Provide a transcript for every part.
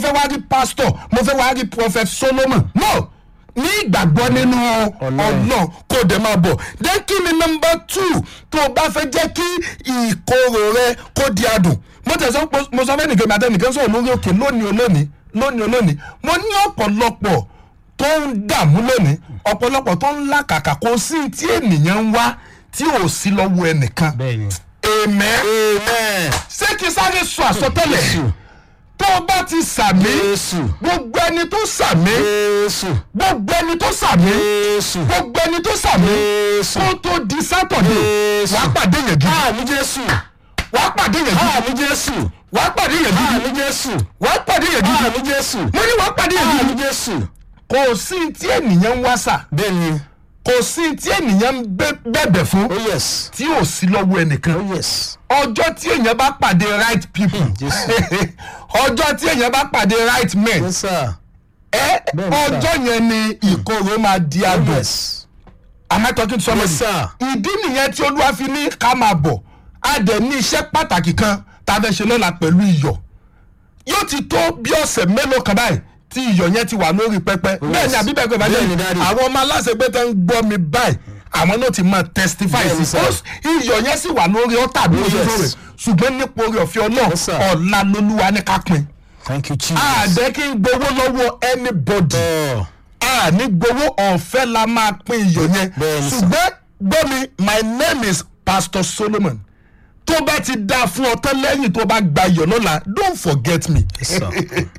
fẹ́ wá rí pastor mo fẹ́ wá rí prophet solomon no ní ìgbàgbọ́ nínú ọlọ́run kó dẹ̀ máa bọ̀ then kí ni number two tó o bá fẹ́ jẹ́ kí ìkorò rẹ kó di adùn mo tẹ̀sán mo sọ fẹ́ nìkan mi àtẹnìkan sọ̀rọ̀ lórí òkè lónìí olónìí lónìí olónìí mo ní ọ̀pọ̀lọpọ̀ tó ń dààmú lónìí ọ̀pọ̀lọpọ̀ tó ń làkàkà kò sí tí ènìyàn ń wá tí ò sí lọ́wọ́ ẹnìkan bẹ́ẹ̀ni. amen amen. ṣé kí sáré sọ àsọtẹ́lẹ̀ Jésù. tó o bá ti sàmí Jésù. gbogbo ẹni tó sàmí Jésù. gbogbo ẹni tó sàmí Jésù. gbogbo ẹni tó sàmí Jésù. kó tó di sátọ̀dé Jésù. wàá pàdé yẹn gidi àmì Jésù. wàá pàdé yẹn gidi àmì Jésù. wàá pàdé yẹn gidi àmì Jésù. wàá pàdé yẹn gidi àmì Jésù. mo ní wàá pàdé yẹn àmì gidi Jésù. kò sí tí ènìyàn ń wá sà bẹ́ẹ̀ni. kò sí tí ènìyàn ń bẹ- bẹ̀bẹ̀ fún oh yes. tí ò sí lọ́wọ́ ẹnìkan oh yes. ọjọ́ tí èèyàn bá pàdé right people Jésù. ọjọ́ tí èèyàn bá pàdé right men yes sir. ẹ Bẹ́ẹ̀ni, sir. ọjọ́ yẹn ni ìkorò máa di oh adùn yes. am I talking to somebody Yes, sir. ìdí nìyẹn tí olúwa fi ní ká máa bọ̀ a dẹ̀ ní iṣẹ́ pàtàkì kan tá a fẹ́ ṣe lọ́la pẹ̀lú iyọ̀ yóò ti tó bí ọ̀sẹ̀ mélòó kan báyìí tí iyọ̀ yẹn ti wà lórí pẹpẹ bẹ́ẹ̀ ni àbí bẹ́ẹ̀ kọ́ Bẹ́ẹ̀ ni, ìbàjẹ́ Daddy. àwọn ọmọ aláṣẹgbẹ́ tó ń gbọ́ mi báyìí àwọn náà ti máa testify Bẹ́ẹ̀ ni, sí sir. Ó- iyọ̀ yẹn sì wà lórí ọ̀tà bí Oh, ojú yes. rẹ̀ ṣùgbọ́n nípa orí ọ̀fẹ́ ọlọ́run Yes, sir. ọ̀la lolúwa ní ká pin thank you Jesus. àdẹ́ kí n gbowó lọ́wọ́ anybody Oh. a ní gbowó ọ̀fẹ́ la máa pín iyọ̀ yẹn Bẹ́ẹ̀ni sà. ṣùgbọ́n gbọ́ mi my name is pastor solomon tó bá ti dáa fún ọ tán lẹ́yìn tó bá gba iyọ̀ lọ́la don't forget me Yes, sir.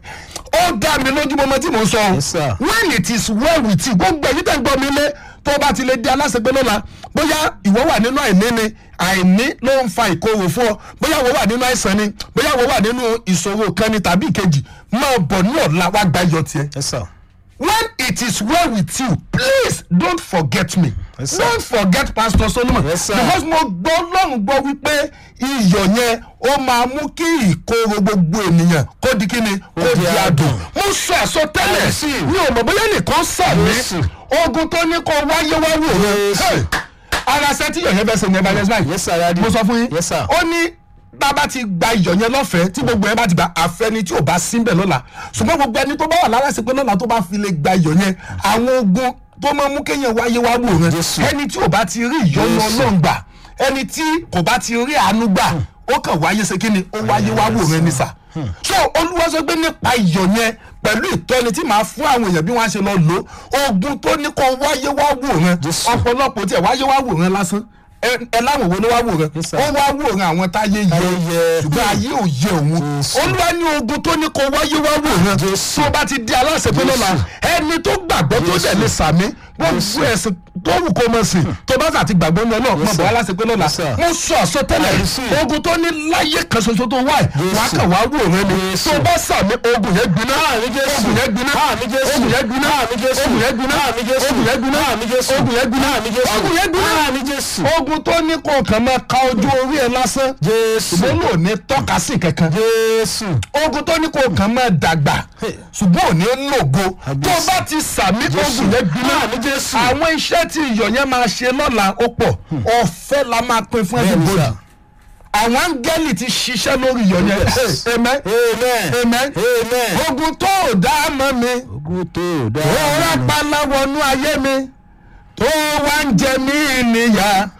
ó dá mi lójú mọ́mọ́ tí mo sọ o Yes, sir. when it is well with you gbogbo èyí tẹ̀ ń gbọ́ mi lé tó bá ti lè di aláṣẹgbẹ́ lọ́la bóyá ìwọ wà nínú àìní ni àìní ló ń fa ìkorò fún ọ bóyá ìwọ wà nínú àìsàn ni bóyá ìwọ wà nínú ìṣòro kan ni tàbí ìkejì máa bọ̀ ní ọ̀la wá gba iyọ̀ tiẹ̀ yes sir. when it is well with you please don't forget me Yes, sir. don't forget pastor solomon Yes, sir. because mo gbọ́ lọ́run gbọ́ wípé iyọ̀ yẹn ó máa mú kí ìkorò gbogbo ènìyàn kó di kíni kó di di adùn adùn. mo sọ àsọtẹ́lẹ̀ Yes, sir. mi ò mọ̀ bóyá nìkan sàmì Yes, sir. ogun tó ní kó wáyé wá wò rẹ Yes, sir. ara sẹ́tí iyọ̀ yẹn fẹ́ sẹ́ni ẹ̀ bá yẹn báyìí yes sir daddy. mo sọ fún yín yes sir. ó ní bàbá ti gba iyọ̀ yẹn lọ́fẹ̀ẹ́ tí gbogbo yẹn bá ti gba àfẹni tí ò bá síbẹ̀ lọ́la ṣùgbọ́n gbogbo ẹni tó bá wà lára sí pé lọ́la tó bá fi lè gba iyọ̀ yẹn àwọn ogun tó máa mú kéèyàn wáyé wá wò rẹ Jésù. ẹni tí ò bá ti rí ìyọ́nú Jésù. ọlọ́run gbà ẹni tí kò bá ti rí àánú gbà ó kàn wáyé ṣe kí ni ó wáyé wá wò rẹ nísà so olúwa sọ pé nípa iyọ̀ yẹn pẹ̀lú ìtọ́ni tí màá fún àwọn èèyàn bí wọ́n á ṣe lọ lò ó ogun tó ní kó wáyé wá wò rẹ Jésù. ọ̀pọ̀lọpọ̀ tí ẹ̀ wáyé wá wò rẹ lásán ẹ ẹ láwọn wo ló wá wò rẹ Yes, sir. ó wá wò rẹ àwọn táyé yẹ Táyé yẹ. ṣùgbọ́n ayé ò yẹ òun Jésù. olúwa ní ogun tó ní kó wáyé wá wò rẹ Jésù. tó bá ti di aláṣẹ pé lọ́la ẹni tó gbàgbọ́ tó Jésù. dẹ̀ lè sàmí gbogbo Jésù. ẹ̀sìn tó wù kó mọ̀ sí tó bá sà ti gbàgbọ́ ní ọlọ́run mọ̀ sir. bọ́ aláṣẹ pé lọ́la Yes, sir. mo sọ àsọtẹ́lẹ̀ I receive. ogun tó ní láyé kan ṣoṣo tó wáyé wà á Jésù. kàn wá wò rẹ ni Jésù. tó bá sàmí ogun yẹn gbiná Àmín Jésù. ogun yẹn gbiná Àmín Jésù. ogun yẹn gbiná Àmín Jésù. ogun yẹn gbiná Àmín Jésù. ogun yẹn gbiná Àmín Jésù. ogun yẹn gbiná Àmín Jésù. ogun yẹn gbiná Àmín Jésù. ogun tó ní kó kàn máa ka ojú orí ẹ lásán Jésù. ṣùgbọ́n ló ní tọ́ka sí kankan Jésù. ogun tó ní kó kàn máa dàgbà ṣùgbọ́n ò ní lògo tó Àbísí. bá ti sàmí Jésù. ogun yẹn gbiná Àmín Jésù. àwọn iṣẹ́ tí iyọ̀ yẹn máa ṣe lọ́la ó pọ̀ ọ̀fẹ́ la máa pín fún Bẹ́ẹ̀ni, everybody sir. àwọn áńgẹ́lì ti ṣiṣẹ́ lórí iyọ̀ yẹn Yes. amen amen. amen amen. ogun tó ò dá mọ́ mi ogun tó dá. ó rápálá wọnú ayé mi tó wá ń jẹ mí níyà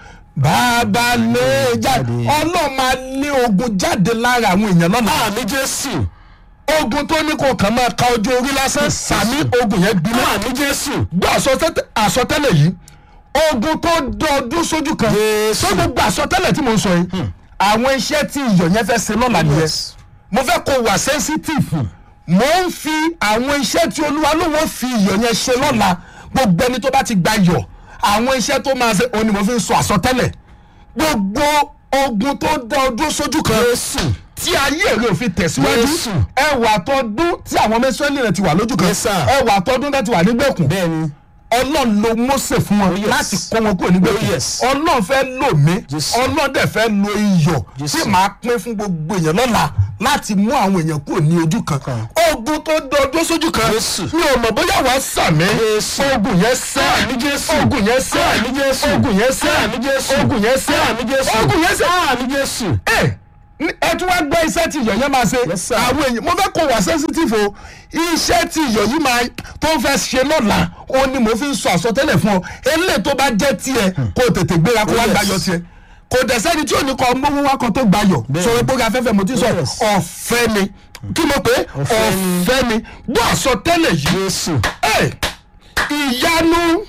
bàbá lè jáde ọlọ́run máa lé ogun jáde lára àwọn èèyàn lọ́la àmì Jésù. ogun tó ní kó kàn máa ka ojú orí lásán sàmí ogun yẹn gbiná àmì Jésù. gbọ́ àsọtẹ́- àsọtẹ́lẹ̀ yìí ogun tó dọdún sójú kan Jésù. tó gbogbo àsọtẹ́lẹ̀ tí mo ń sọ yìí àwọn iṣẹ́ tí iyọ̀ yẹn fẹ́ ṣe lọ́la nìyẹn Yes. mo fẹ́ kó wà sensitive mo ń fi àwọn iṣẹ́ tí olúwa ló wọ́n fi iyọ̀ yẹn ṣe lọ́la gbogbo ẹni tó bá ti gba iyọ̀ àwọn iṣẹ́ tó máa ṣe òun ni mo fi ń sọ àsọtẹ́lẹ̀ gbogbo ogun tó dá ọdún sójú kan Jésù. tí ayé rẹ̀ ò fi tẹ̀síwájú Jésù. ẹwà tọdún tí àwọn mẹ́sàn-án rẹ̀ ti wà lójú kan Yes, sir. ẹwà tọdún rẹ̀ ti wà nígbèkùn bẹ́ẹ̀ni. ọlọ́run ló Mósè fún wọn Oh, yes. láti kó wọn kúrò nígbèkùn Oh, yes. ọlọ́run fẹ́ lò mí Jésù. ọlọ́run dẹ̀ fẹ́ lo iyọ̀ Jésù. tí màá pín fún gbogbo èèyàn lọ́la láti mú àwọn èèyàn kúrò ní ojú kan ogun tó dọdún sójú kan Jésù. mi ò mọ̀ bóyá wàá sàmì Jésù. ogun yẹn sẹ́ Àmì Jésù. ogun yẹn sẹ́ Àmì Jésù. ogun yẹn sẹ́ Àmì Jésù. ogun yẹn sẹ́ Àmì Jésù. ogun yẹn sẹ́ àmì Jésù. ẹ Ní- ẹ tún wá gbọ́ iṣẹ́ tí iyọ̀ yẹn máa ṣe Yes, sir. àwọn èèyàn mo fẹ́ kó wà sensitive o iṣẹ́ tí iyọ̀ yìí máa tó fẹ́ ṣe lọ́la ó ní mo fi ń sọ àsọtẹ́lẹ̀ fún ọ eléyìí tó bá jẹ́ tiẹ̀ kó o tètè gbéra kó Oh, wá yes. gbayọ̀ tiẹ̀ kò dẹ̀ sẹ́ni tí ò ní kọ́ mówó wá kan tó gbayọ̀ Bẹ́ẹ̀. sọ̀rọ̀ pé afẹ́fẹ́ mo ti sọ Yes. ọ̀fẹ́ ni kí mo pé Ọ̀fẹ́ ni. ọ̀fẹ́ ni gbọ́ àsọtẹ́lẹ̀ yìí jésù Ẹ, ìyanu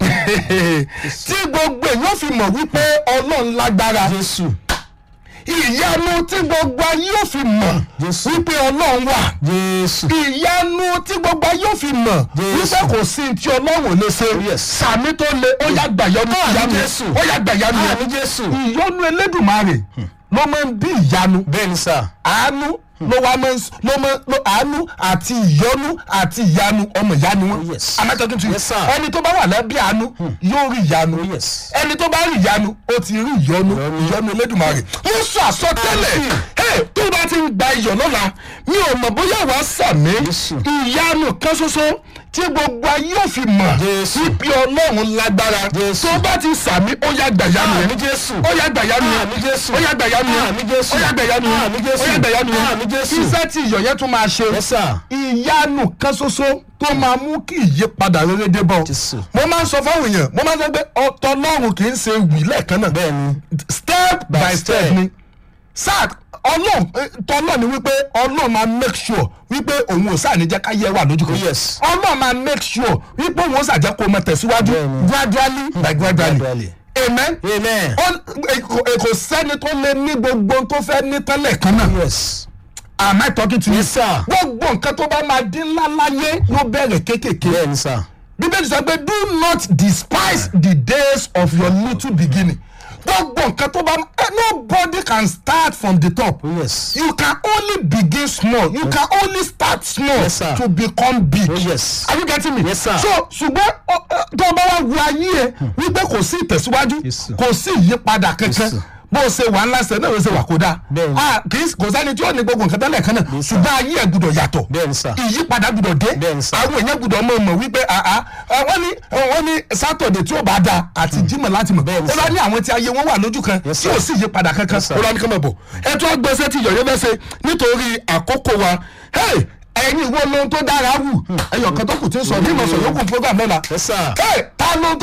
tí gbogbo èèyàn fi mọ̀ wípé ọlọ́run lágbára jésù ìyanu tí gbogbo ayé yóò fi mọ̀ Jésù. wípé ọlọ́run wà jésù ìyanu tí gbogbo ayé yóò fi mọ̀ Jésù. wípé kò sí tí ọlọ́run ò lè ṣe Yes. sàmì tó le ó yá gbàyanu Àmín ìyanu Jésù. ó yá gbàyanu àmì jésù ìyọnu elédùnmarè ló máa ń bí ìyanu bẹ́ẹ̀ ni sà àánú ló wá máa ń s- ló máa ló àánú àti ìyọnu àti ìyanu ọmọ ìyá ni wọn. Yes. am I talking to you? Yes, sir. ẹni tó bá wà lábẹ́ àánú yóò rí ìyanu Oh, yes. ẹni tó bá rí ìyanu ó ti rí ìyọnu ìyọnu elédùnmarè. mo sọ àsọtẹ́lẹ̀ ẹ tó bá ti ń gba iyọ̀ lọ́la mi ò mọ̀ bóyá wàá sàmì Jésù. ìyanu kan ṣoṣo tí gbogbo ayé ò fi mọ̀ Jésù. wípé ọlọ́run lágbára Jésù. tó bá ti sàmì ó yá gbàyanu àmì yẹn jésù ó yá gbàyanu yẹn àmì jésù ó yá gbàyanu yẹn àmì jésù ó yá gbàyanu yẹn àmì jésù ó yá gbàyanu yẹn àmì jésù iṣẹ́ tí iyọ̀ yẹn tún máa ṣe yes sir ìyanu kan ṣoṣo tó máa mú kí ìyípadà rere dé bọ̀ Jésù. mo máa ń sọ fáwọn èèyàn mo máa ń sọ pé ọ̀tọ̀ Ọlọ́run kì í ṣe wì lẹ́ẹ̀kan náà bẹ́ẹ̀ ni step by By step step. ni sáà ọlọ́run tọ́lọ́ ni wípé ọlọ́run máa make sure wípé òun ò sáà ní jẹ́ ká yẹ wà lójú kan Oh, yes. ọlọ́run máa make sure wípé òun ò sáà jẹ́ kó o máa tẹ̀síwájú Bẹ́ẹ̀ni. gradually by gradually Gradually. amen amen Ọ- e- kò e- kò sẹ́ni tó lè ní gbogbo ohun tó fẹ́ ní tẹ́lẹ̀ kan náà yes am I talking to you Yes, sir. gbogbo nǹkan tó bá máa dín ńlá láyé ló bẹ̀rẹ̀ kéékèèké bẹ́ẹ̀ ni sà bíbélì sọ pé do not despise the days of your little beginning gbogbo nǹkan tó bá eh, nobody can start from the top yes you can only begin small you can only start small Yes, sir. to become big Oh, yes. are you getting me Yes, sir. so ṣùgbọ́n ọ, ọ, tó o bá wá wo ayé ẹ wípé kò sí ìtẹ̀síwájú Yes, sir. kò sí ìyípadà kankan sir. bó o ṣe wà ńlá ṣe náà ló ṣe wà kó dáa Bẹ́ẹ̀ni. Ah, kì í kò sẹ́ni tí ó ní gbogbo nǹkan tẹ́lẹ̀ kan náà ṣùgbọ́n ayé ẹ gbúdọ̀ yàtọ̀ bẹ́ẹ̀ ni sà ìyípadà gbúdọ̀ dé Bẹ́ẹ̀ni sir. àwọn èèyàn gbúdọ̀ mọ̀ mọ̀ wípé àá wọ́n ní wọ́n ní sátọ̀dẹ̀ tí ó bá da àti jímọ̀ láti mọ̀ Bẹ́ẹ̀ni ó bá sir. ní àwọn tí ayé wọn wà lójú kan Yes, tí ò sir. sí ìyípadà kankan Yes, sir. ó lọ ní kí n mọ̀ bọ̀ ẹ tún gbèsè tí yọ̀yọ́ fẹ́ ṣe nítorí àkókò wa Hey, ẹ̀yin wo lohun tó dára wù ẹ̀yọ̀ kan tó kù tí ń sọ ní ìmọ̀sán yókù program lọ́la yes sir Hey, ta ló